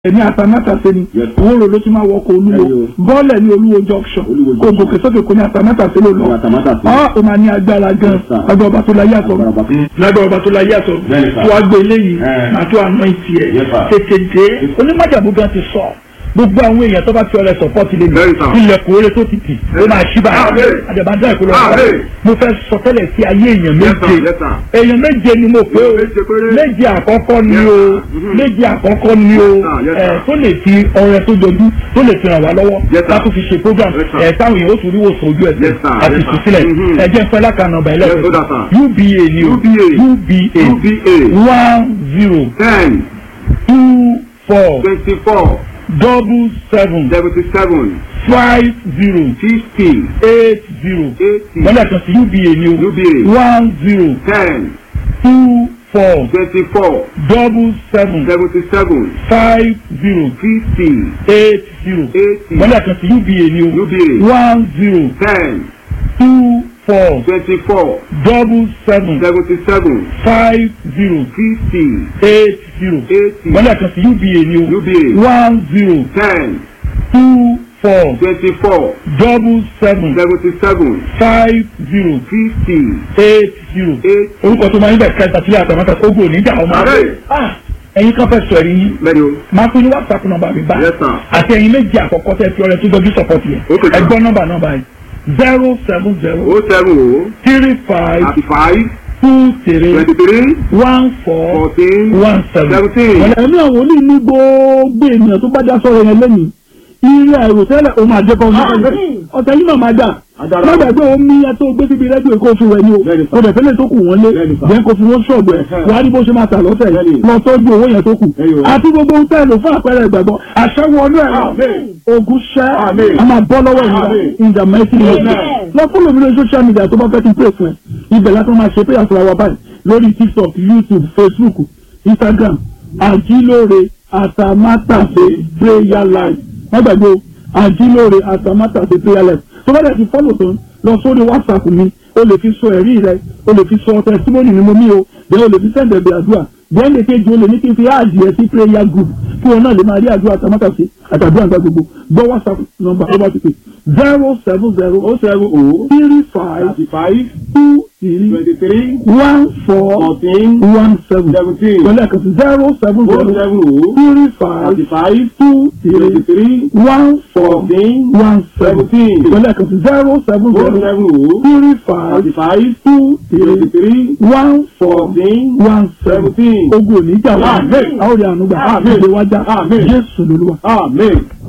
ní atamátàsé ni Yes. òun rò ló ti máa wọkọ̀ olúwo Ẹyọ. bọ́ọ̀lẹ̀ ní olúwo junction Olúwo kò junction. gòkè sókè kò ní atamátàsé ló lọ Ní Atamátàsé. ọ́ ò máa ní agbára gan Yes, sir. agbára ọba tó la yàtọ̀ Agbára ọba tó- lágbára ọba tó la yàtọ̀ Bẹ́ẹ̀ni, sir. tó wá gbé eléyìí Eh. máa tó àná ìtì ẹ̀ Yes, sir. tètè dé onímọ̀jàmú gan ti sọ gbogbo àwọn èèyàn tó bá fi ọrẹ sọpọ́tì lé mi Bẹ́ẹ̀ni, sir. ilẹ̀kùn oore tó ti tì ó máa ṣí báyìí Amen. àjàbáńdá ìkọlọ́ Amen. mo fẹ́ sọ tẹ́lẹ̀ sí ayé èèyàn Yes, sir. méje Yes, sir. èèyàn méje ni mo pé o Méje péré. méje àkọ́kọ́ ni Yes, o sir. Mhm. méje àkọ́kọ́ ni o Yes, sir. Yes, ẹ sir. tó lè fi ọrẹ tó jọjú tó lè fi ràn wá lọ́wọ́ Yes, sir. láti fi ṣe program Yes, sir. ẹ táwọn èèyàn ó tún ríwò sójú Yes, ẹsẹ̀ sir. àti Yes, sir. ìtúsílẹ̀ Mhm. ẹ jẹ́ fẹ́ lákànnà ọba Yes, ẹlẹ́sìn sir, sir. UBA ni o UBA. UBA UBA. one zero ten two four twenty-four double seven seventy-seven five zero fifty eight zero eighty lọ́dọ̀ kan sí UBA ni o UBA. one zero ten two four twenty-four double seven seventy-seven five zero fifty eight zero eighty lọ́dọ̀ kan sí UBA ni o UBA. one zero ten two four twenty-four double seven seventy-seven five zero fifty eight zero eighty lọ́dọ̀ kan sí UBA ni o UBA. one zero ten two four twenty-four double seven seventy-seven five zero fifty eight zero eighty. orúkọ tó máa ń bẹ̀ kẹta sílẹ̀ àtàmátà ogun oníjà ọmọ Àmín. Ah, ẹ̀yin kan fẹ́ sọ ẹ̀rí yín bẹ́ẹ̀ni o. máa pín ní whatsapp nọ́mbà mi báyìí Yes, sir. àti ẹ̀yin méjì àkọ́kọ́ tẹ́ fi ọrẹ tó dọjú sọpọtì yẹn Okay, sir. ẹgbọn nọ́mbà nọ́mbà yìí zero seven zero o seven o three five thirty-five two three twenty-three one four fourteen one seven. seventeen. ẹ̀mí àwọn oní ní gbogbo ènìyàn tó bá dá sọ̀rọ̀ yẹn lẹ́yìn ilé àìrò tẹ́lẹ̀ òun àjẹkọ̀ ọ̀tẹ̀ yìí náà máa dà Adára. má gbàgbé omi yẹn tó gbé síbi rẹ́díò kó fi wẹ̀ ni o Bẹ́ẹ̀ni, sir. kò dẹ̀ fẹ́lẹ̀ tó kù wọ́n lé Bẹ́ẹ̀ni, sir. jẹ́ kó fi wọ́n ṣọ̀gbẹ́ Ẹ̀hẹ́. wàá rí bó ṣe máa tà lọ́tẹ̀ Bẹ́ẹ̀ni. lọ tọ́jú owó yẹn tó kù Ẹ̀yọ̀. àti gbogbo ohun tẹ́lẹ̀ fún àpẹẹrẹ ìgbàgbọ́ àṣẹwọ́ ọdún ẹ̀rọ Amen. ogun ṣẹ́ Amen. a máa bọ́ lọ́wọ́ ìnira Amen. in the mighty name of Amen. Jesus. lọ fún lómi lórí social media tó bá fẹ́ kí n pè fún ẹ ibẹ̀ láti máa ṣe prayer fúnra wa báyìí lórí tiktok youtube facebook instagram àjílóore àtàmátàsé prayer live wọ́n gbàgbé o àjílóore àtàmátàsé prayer live tó bá dẹ̀ ti fọ́lọ̀ tán lọ sórí whatsapp mi o lè fi sọ ẹ̀rí rẹ o lè fi sọ testimony ni mo mí o bẹ́ẹ̀ o lè fi send ẹ̀bẹ̀ àdúrà bẹ́ẹ̀ lè kejì o lè ní kí n fi áàdì ẹ sí prayer group kí wọn náà lè máa rí àdúrà àtàmátàsé àtàdúrà àgbà gbogbo gbọ́ whatsapp number ó bá ti pè zero seven zero o seven o three five thirty-five two three twenty-three one four fourteen one seven seventeen. pẹ̀lú ẹ̀kan sí zero seven o zero seven o three five thirty-five two three twenty-three one four fourteen one seven seventeen. pẹ̀lú ẹ̀kan sí zero seven o zero seven o three five thirty-five two three twenty-three one four fourteen one seven seventeen. ogun oníjà wa Amen. àwọn ọ̀rẹ́ ànúgbà Amen. ìgbéwájà Amen. Jésù lolúwa. amen.